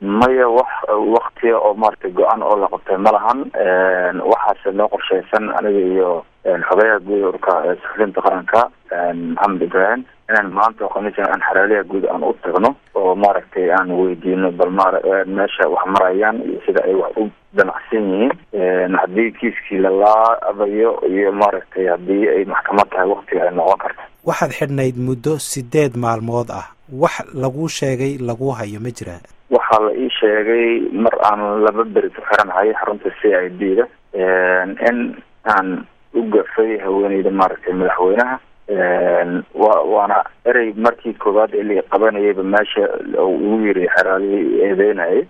maya wax waktiya oo maaragtay go-aan oo la qabtay ma lahan waxaase noo qorshaysan aniga iyo xogayaha guud urka saxufinta qaranka maxamed ibrahim inaan maanta oo khamiis aan xeraaliyaha guud aan u tagno oo maaragtay aan weydiino bal ma meesha wax marayaan iyo sida ay wax u damacsan yihiin haddii kiiskii lalaabayo iyo maaragtay haddii ay maxkamad tahay waktiga ay noqon karto waxaad xidhnayd muddo sideed maalmood ah wax laguu sheegay lagu hayo ma jiraa waxaa la ii sheegay mar aan laba beri ku xiranahay xarunta c i d da in aan u gafay haweeneyda maaragtay madaxweynaha wa waana erey markii koowaad ee la qabanayayba meesha ugu yiri xeraaliyi eedeynayay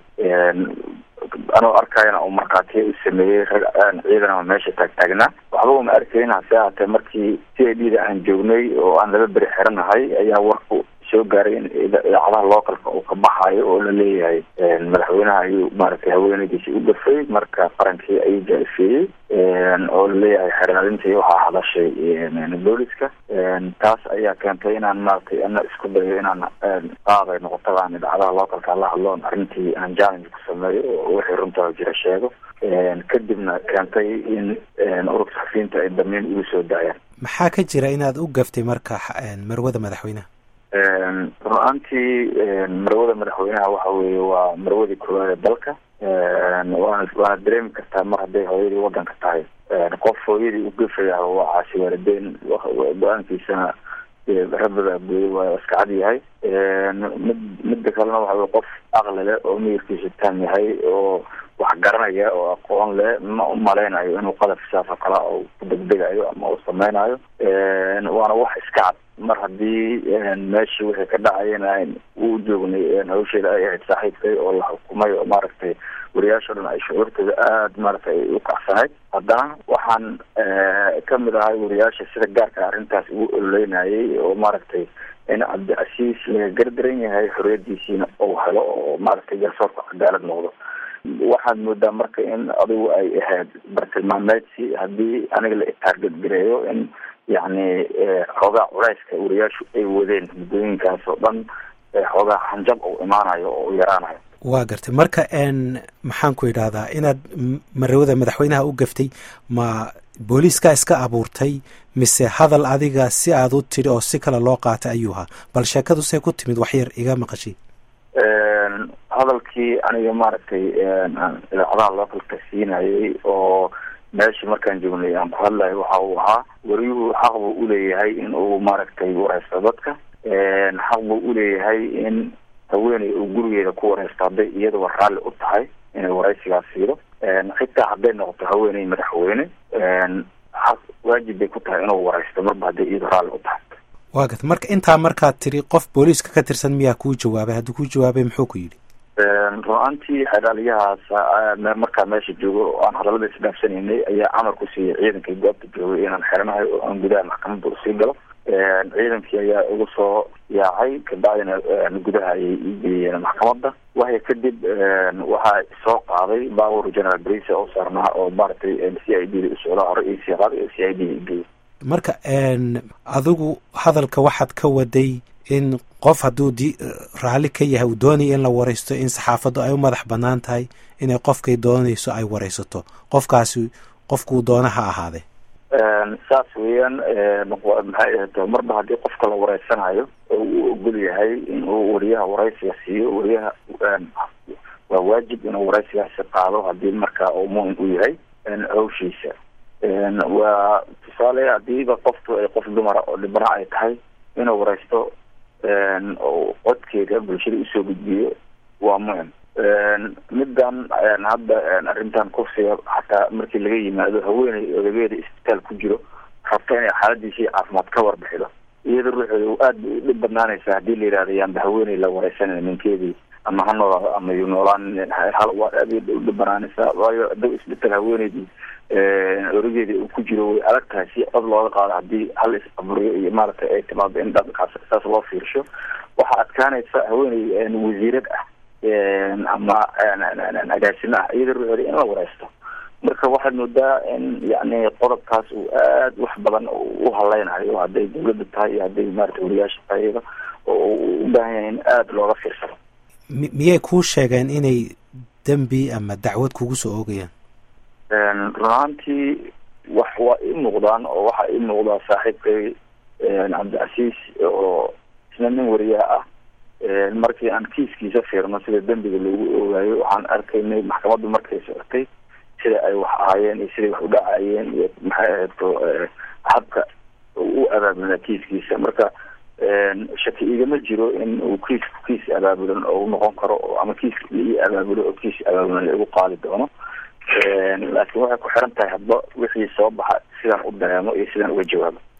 anoo arkayana uu markhaatiya u sameeyey rag ciidanama meesha taagtaagnaa waxba uma arkayn hase ahaatee markii c i d da aan joognay oo aan laba beri xiranahay ayaa warku soo gaaray in idaacadaha localka uu ka baxayo oo la leeyahay madaxweynaha ayuu maaragtay haweeneydiisi u gafay marka qarankii ayuu jaalifeeyey oo laleeyahay xeraalintii waxaa hadashay booliska taas ayaa keentay inaan maaragtay ana isku dayo inaan qaaday noqotada idaacadaha localka la hadloon arrintii aan challenge ku sameeyo oo wixii runtaa jira sheego kadibna keentay in ururka saxafiyiinta ay damiin ugu soo daayaan maxaa ka jira inaad u gaftay marka marwada madaxweynaha run-aantii marwada madaxweynaha waxa weeye waa marwadii koowaad ee dalka waana waana dareemi kartaa mar hadday hooyadii wadanka tahay qof hooyadii u gafaya waa caasi waalideyn go-aankiisana rabada gooyey waa iska cad yahay mid midda kalena waxa weye qof aqli leh oo miyirkiisa taam yahay oo wax garanaya oo aqoon leh ma umalaynayo inuu qadaf sidaas oo kale u ku degdegayo ama uu sameynayo waana wax iska cad mar haddii meeshii wixii ka dhacayana uu joognay hawsheeda ay ahayd saaxiibkay oo la xukumay oo maaragtay wariyaasha o dhan ay shucuurtooda aada maaragtay ay u kacsanayd haddana waxaan kamid ahay wariyaasha sida gaarka arrintaas ugu ololeynayay oo maaragtay in cabdicasiis laga gardaran yahay xoriyadiisiina uu helo oo maaragtay garsoorka cadaalad noqdo waxaad moodaa marka in adigu ay ahayd bartilmaameedsi haddii aniga la itaargadgareeyo in yacni xoogaa culeyska wariyaashu ay wadeen muddooyinkaas oo dhan xoogaa hanjab uu imaanayo oo u yaraanayo waa gartay marka n maxaan ku idhahdaa inaad marawada madaxweynaha u gaftay ma booliiskaa iska abuurtay mise hadal adiga si aad u tidhi oo si kale loo qaatay ayuu ahaa bal sheekadu say ku timid waxyar iga maqashay hadalkii aniga maaragtay idaacadaha localka siinayay oo meeshii markaan joognay aan ku hadlayo waxa uu ahaa wariyuhu xaq buu uleeyahay in uu maaragtay wareysto dadka xaq buu uleeyahay in haweeney uu gurigeeda ku wareysto hadday iyaduba raalli u tahay inay wareysigaas siido xitaa hadday noqoto haweeney madaxweyne xaq waajib bay ku tahay inuu wareysto marba hadday iyadu raalli u tahay waa garta marka intaa markaad tiri qof booliiska ka tirsan miyaa kuu jawaabay haddii kuu jawaabay muxuu ku yidhi run-aantii xeraaliyahaas markaa meesha joogo oo aan hadallada isdhaafsanaynay ayaa amar ku siiyey ciidankii goobta joogay inaan xeranahay oo aan gudaha maxkamadda usii galo ciidankii ayaa igu soo yaacay kabacdina gudaha ayay igeeyeen maxkamadda waxay kadib waxaa soo qaaday baabuur general brice oo saarnaa oo maaragtay c i d da usocdaa hore iyo sii qaaday oo c i d da igeeyey marka adigu hadalka waxaad ka waday in qof hadduu di raalli ka yahay uu doonaya in la wareysto in saxaafaddu ay u madax bannaan tahay inay qofkay doonayso ay wareysato qofkaasi qofkuu doona ha ahaadee saas weeyaan maxay ahayd marba haddii qofka la wareysanayo oo uu ogol yahay in uu wariyaha wareysiga siiyo wariyaha waa waajib inuu wareysigaasi qaado haddii marka uu muhim u yahay hawshiisa waa tusaale hadiiba qoftu ay qof dumara oo dhibana ay tahay inuu wareysto oo codkeeda bulshada usoo gudbiyo waa muhim middan hadda arrintan kursiga xataa markii laga yimaado haweeney odageeda isbitaal ku jiro rabta inay xaaladiisii caafimaad ka warbixido iyada ruuxeeda aad bay udhib badnaanaysaa hadii la yihahdo yaanba haweeney la wareysanay ninkeedii ama ha noolaado ama yu noolaan hal waa aad udhib banaanaysaa waayo adaw isbitaal haweeneydii origeeda uu ku jiro way adag tahay si cod looga qaado hadii hal is-aburiyo iyo maaragtay ay timaado in dhaqankaas saas loo fiirsho waxaa adkaanaysa haweeney wasiirad ah ama agaasimo ah iyada ruuxeeda in la wareysto marka waxaad moodaa in yani qodobkaas uu aad wax badan u haleynayo hadday dawladda tahay iyo hadday maarata wariyaasha tahayba oo u baahan yahay in aada looga fiirsado mi miyay kuu sheegeen inay dembi ama dacwad kugu soo oogayaan run ahaantii wax waa ii muuqdaan oo waxaa ii muuqdaa saaxiibkay cabdicasiis oo isna nin wariyaha ah markii aan kiiskiisa fiirno sida dembiga loogu oogaayo waxaan arkaynay maxkamaddu markay socotay sida ay wax ahaayeen iyo siday wax u dhacayeen iyo maxay ahayto habka u abaabulnaa kiiskiisa marka shaki igama jiro in uu kiis kiis abaabulan oo u noqon karo ama kiis ii abaabulo oo kiis abaabulan laigu qaadi doono laakiin waxay ku xiran tahay hadba wixii soo baxa sidaan u dareemo iyo sidaan uga jawaabo